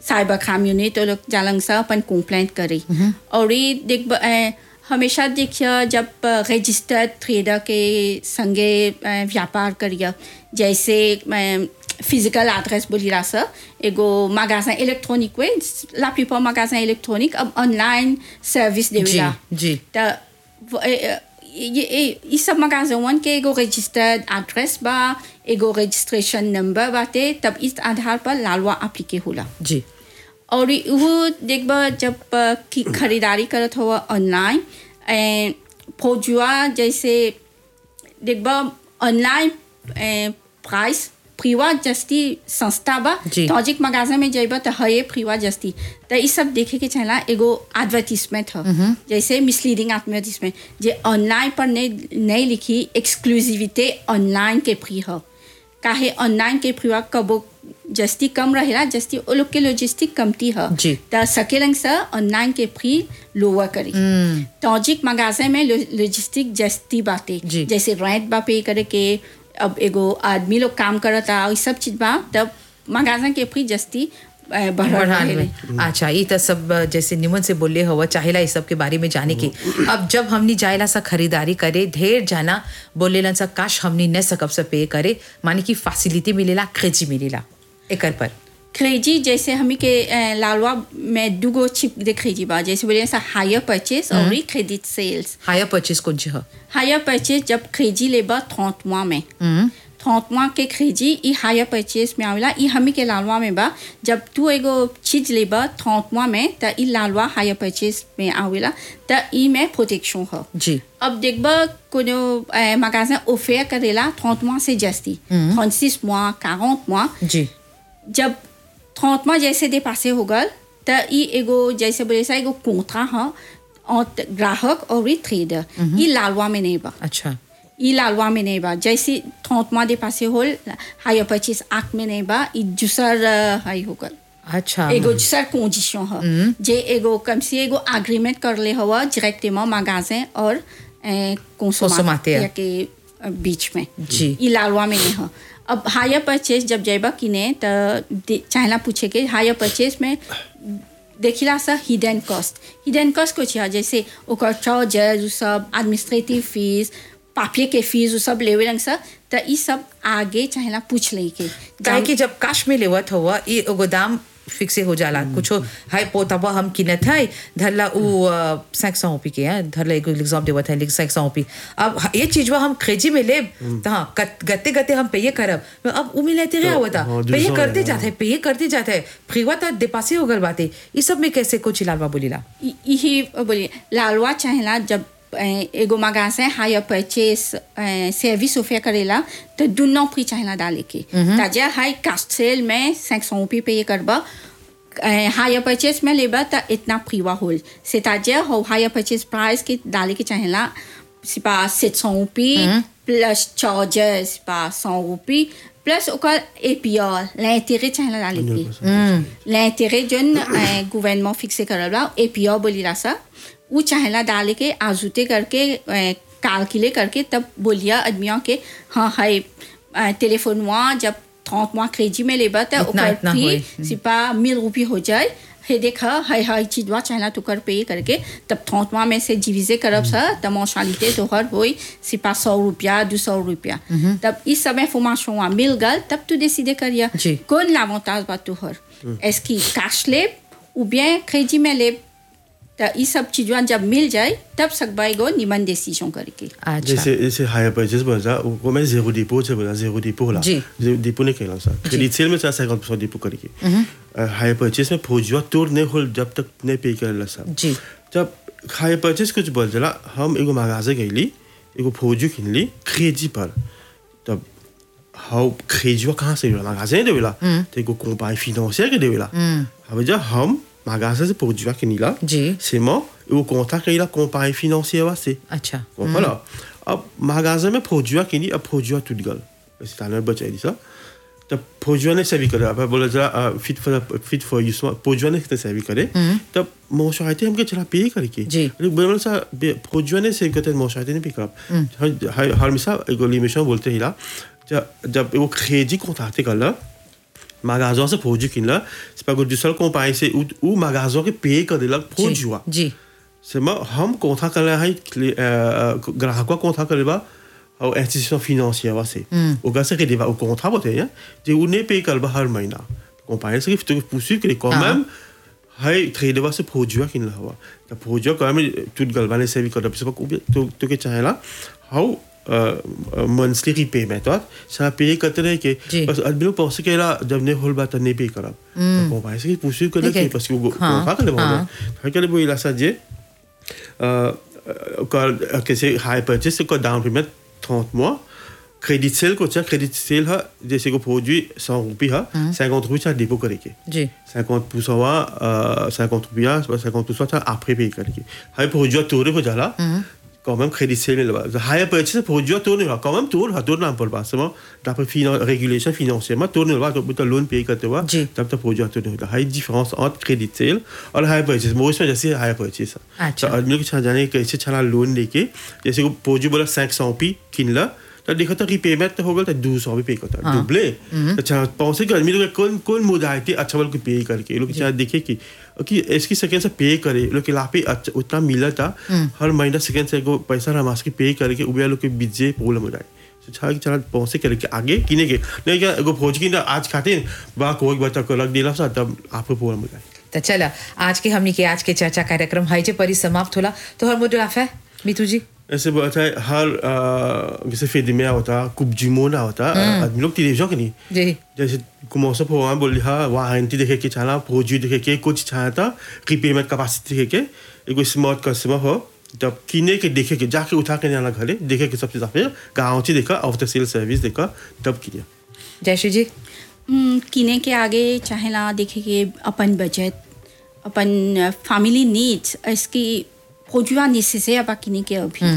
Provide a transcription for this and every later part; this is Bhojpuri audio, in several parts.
साइबर क्राइम यूनिट तो लोग जालंग सा अपन कंप्लेंट करी और ये देख ब- ए, हमेशा देखिए जब रजिस्टर्ड ट्रेडर के संगे ए, व्यापार करिए जैसे फिजिकल एड्रेस बोली रहा सर एगो magasin इलेक्ट्रॉनिक वे ला प्लीपर magasin इलेक्ट्रॉनिक अब ऑनलाइन सर्विस देवेला जी त व- ए- ए- ये ए- ई सब magasin के एगो रजिस्टर्ड एड्रेस बा एगो रजिस्ट्रेशन नंबर बाटे तब इस आधार पर लालवा अप्लीके होला जी और ई- वो देखबा जब अ, की खरीदारी करत हो ऑनलाइन ए, फौजुआ जैसे देखबा ऑनलाइन प्राइस फ्रीवा जस्ती सस्ता बा जी। तौजिक मगाजा में जइबा त हये फ्रीवा जस्ती त ई सब देखे के चाहला एगो एडवर्टीजमेंट ह जैसे मिसलीडिंग एडवर्टीजमेंट जे ऑनलाइन पर नहीं नहीं लिखी एक्सक्लूसिविटी ऑनलाइन के फ्री ह काहे ऑनलाइन के फ्रीवा कबो जस्ती कम रहेला जस्ती ओ लोग के लॉजिस्टिक कमती ह जी। त सकेलंग से ऑनलाइन के फ्री लोअर करी तौजिक मगाजे में लॉजिस्टिक जस्ती बाटे जी। जैसे रेंट बा पे करे के अब एगो आदमी लोग काम करता ई सब चीज बा तब मगाजा के फ्री जस्ती अ, बढ़ल बढ़ान रहेले। में अच्छा ये तो सब अ, जैसे निमन से बोले हवा चाहेला इस सब के बारे में जाने की अब जब हमनी जाएला सा खरीदारी करे ढेर जाना बोलेलन सा काश हमनी न सकब से पे करे माने की फैसिलिटी मिलेला क्रेजी मिलेला एकर पर क्रेजी जैसे हमी के अ, लालवा में दुगो चिप दे क्रेजी बा जैसे बोले ऐसा हायर परचेस और क्रेडिट सेल्स हायर परचेज कौन ची ह हायर परचेस जब क्रेजी लेबा थौत मुआ में थौत मुआ के क्रेजी ई हायर परचेस में आवेला ई हमी के लालवा में बा जब तू एगो चीज लेबा थौत मुआ में त ई लालवा हायर परचेस में आवेला त ई में प्रोटेक्शन ह जी अब देखबा कोनो magasin ऑफर करेला 30 mois से जस्ती 36 mois 40 mois जी जब 30 mois जैसे दे पासे हो गल त ई एगो जैसे बोले सा एगो कोंट्रा ह और ग्राहक और ट्रेडर ई लालवा में नहीं बा अच्छा ई लालवा में नहीं बा जैसे 30 mois दे पासे होल हायर परचेस एक्ट में नहीं बा ई दूसर अ, हाई हो गल अच्छा एगो दूसर कंडीशन ह जे एगो कम से एगो एग्रीमेंट कर ले हवा डायरेक्टली magasin और Consommateur. कंसोमाteur के अ, बीच में जी। ई लालवा में नहीं ह अब हायर परचेस जब जाइबा किने त दे- चाहेला पूछे के हायर परचेस में देखिला सा हिडन कॉस्ट हिडन कॉस्ट कुछ है जैसे ओकर चार्जेस उ सब एडमिनिस्ट्रेटिव फीस पापिये के फीस उ सब लेवे लंग सा त ई सब आगे चाहेला पूछ ले के काहे कि जब काश में लेवत हुआ ये एगो दाम फिक्से हो जाला कुछो हाय पोतबा हम किनत है धरला उ सैक सौ पी के है धरला एगो एग्जाम देवत है लेकिन सैक सौ पी अब ह- ये चीजवा हम क्रेजी में लेब तो हाँ कत- गते गते हम पे करब अब उ मिलते रहे हुआ था हाँ, पे दूसरा करते है, जाते है पे करते जाते है फ्रीवा तो देपासे हो गल बाते ये सब में कैसे कुछ लालवा बोलीला इ- यही बोलिए लालवा चाहेला जब अ, एगो magasin hire purchase service offer करेला तो दुनो फ्री चाहेला डाले के ताजा हाई कास्ट सेल में 500 रुपये पे करबा हायर परचेस में लेबा तो इतना फ्रीवा होल से ताजा हो हायर परचेस प्राइस के डाले के चाहेला सिपा 700 रुपये प्लस चार्जेस सिपा 100 रुपये प्लस ओकर एपीआर l'intérêt चाहेला डाले के l'intérêt जोन गवर्नमेंट फिक्से करल बा एपीआर बोलीला सा उ चाहेला डाले के आजूते करके कैलकुलेट करके तब बोलिया आदमियों के हाँ हाय टेलीफोन वहाँ जब 30 mois क्रेजी में लेबा त इतना- ओकर इतना होई। फी सिपा 1000 रुपये हो जाए हे देखा हाय हाय चीजवा चाहेला तो कर पे करके तब 30 mois में से डिविजे करब सा त मोशालिते तो हर होई सिपा 100 रुपया 200 रुपया तब इस समय फॉर्मेशन वहाँ मिल गल तब तू डिसाइड करिया जी। कौन l'avantage बा तुहर est-ce कि कैश लेब ou bien क्रेजी में लेब त ई सब चीजवा जब मिल जाए तब सकबा एगो निमन डिसीजन करके अच्छा जैसे जैसे हायर परचेस बोला था वो मैं जीरो डिपो से बोला जीरो डिपो होला जी। जीरो डिपो नहीं कहला सा क्रेडिट सेल में सा 50% डिपो करके हायर परचेस में फौजिया तोड़ नहीं होल जब तक नहीं पे करला सा जी। जब हायर परचेस कुछ बोल जला हम एगो magasin गईली एगो फौजी किनली क्रेजी पर तब हाउ क्रेजिवा कहाँ से देवेला magasin देवेला तो एगो कंपनी financière के देवेला अब जब हम magasin से फौजिवा किनीला जी। c'est moi एगो contrat कईला कंपनी financière वास्ते अच्छा voilà अब magasin में फौजिया किनी अब फौजिया टूट गल c'est un बचाई दी सा तब फौजिया ने सेवी करे अब बोला जरा fit for fit for use फौजिया ने सेवी करे तब मोशाइते हमके चला पे करके जी। अरे बोला सा फौजिया ने सेवी करते मोशाइते ने पिक अप हर हर मिसा एगो लिमिशन बोलते हिला जब जब वो खेजी को ताते कर magasin से फौजी किनला c'est pas que du seul compagnie c'est où où magasin के पे कर देलक फौजी हुआ जी c'est moi हम कौन करे है ग्राहक कौन करे बा और institution financière वा से au gars c'est que des au contrat बोलते हैं जे उन्हें पे कर बा हर महीना compagnie से तो poursuivre que quand même है ट्रेड वा से फौजी हुआ किनला हुआ तो फौजी quand même tout galvané से भी कर c'est pas तो तो के चाहे ला how मंथली रीपेमेंट और ça paye करते रहे के जी। बस आदमी लोग pense que là जब ने होल बात नहीं पे करब तो compagnie से poursuivre que Ok. parce que वो हाँ, contrat कर हाँ. le है que il a ça dit euh, que c'est high purchase, c'est quoi down payment 30 mois. Crédit sale, quoi, tiens, crédit sale, ha, जैसे को produit 100 रुपये, ha, 50 रुपये, ça dépôt करेंगे. जी 50% wa, euh, 50 रुपया, 50% ça après payer करेंगे. High produit tourner हो जाला. Quand même crédit sale là-bas. High purchase produit tourner là, quand même tourne, ha tourne un peu pas seulement d'après finan régulation financièrement tourne là, donc tu loan payer करते हुआ, जी. तब तक produit tourne là. High différence entre crédit sale और high purchase. moi इसमें जैसे high purchase. अच्छा. तो आदमी लोग छा जाने कैसे छला लोन लेके जैसे को पोजू बोला 500 पी किन ला तो देखो तो रीपेमेंट तो होगा तो 200 भी पे करता हाँ। डुबले तो छा पहुंचे कि आदमी लोग कौन कौन मोडालिटी अच्छा वाला को पे करके ये लोग चाहे देखे कि कि इसकी सेकंड से पे करे ये लोग के लापे अच्छा उतना मिला था हर महीना सेकंड से को पैसा रमास के पे करके उबे लोग के बीजे प्रॉब्लम हो जाए तो छा कि चला पहुंचे करके आगे किने के नहीं क्या एगो फौज की ना आज खाते बा कोई बता को लग दिला सा तब आपको प्रॉब्लम हो जाए तो चला आज के हमनी के आज के चर्चा कार्यक्रम हाई जे परी समाप्त होला तो हर मुद्रा है मीतू जी ऐसे बात है हर अ, जैसे फेदी में होता कुछ जिमोना होता आदमी लोग टेलीविजन के नहीं जी जैसे कुमोसा फोवा बोली हाँ वारंटी देखे के चला फौजी देखे के कुछ छाया था रीपेमेंट कैपेसिटी देखे के एगो स्मार्ट कस्टमर हो जब किने के देखे के जाके उठा के जाना घरे देखे के सबसे ज्यादा गाँव से देखा आफ्टर सेल सर्विस देखा तब किया जयश्री जी हम्म, किने के आगे चाहेला देखे के अपन बजट अपन फैमिली नीड्स इसकी खोजुआ निश्चित अब किने के अभी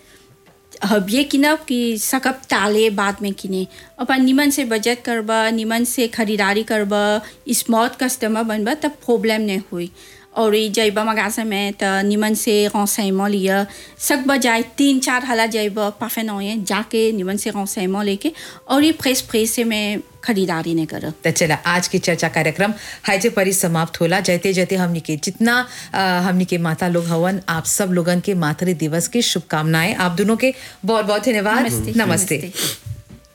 अब ये किनब कि सकब टाले बाद में किने अपन निमन से बजट करबा निमन से खरीदारी करबा स्मार्ट कस्टमर बनबा तब प्रॉब्लम नहीं हुई और ये जैबा मगासे में तो निमन से रौसैमो लिया सक बजाय तीन चार हला जैबा पाफे नौए जाके निमन से रौसैमो लेके और ये फ्रेश फ्रेश से मैं खरीदारी नहीं कर तो चला आज की चर्चा कार्यक्रम हाईजे परी समाप्त होला जैते जैते हमनी के जितना अ, हमनी के माता लोग हवन आप सब लोगन के मातृ दिवस की शुभकामनाएं आप दोनों के बहुत बहुत धन्यवाद नमस्ते। नमस्ते नमस्ते।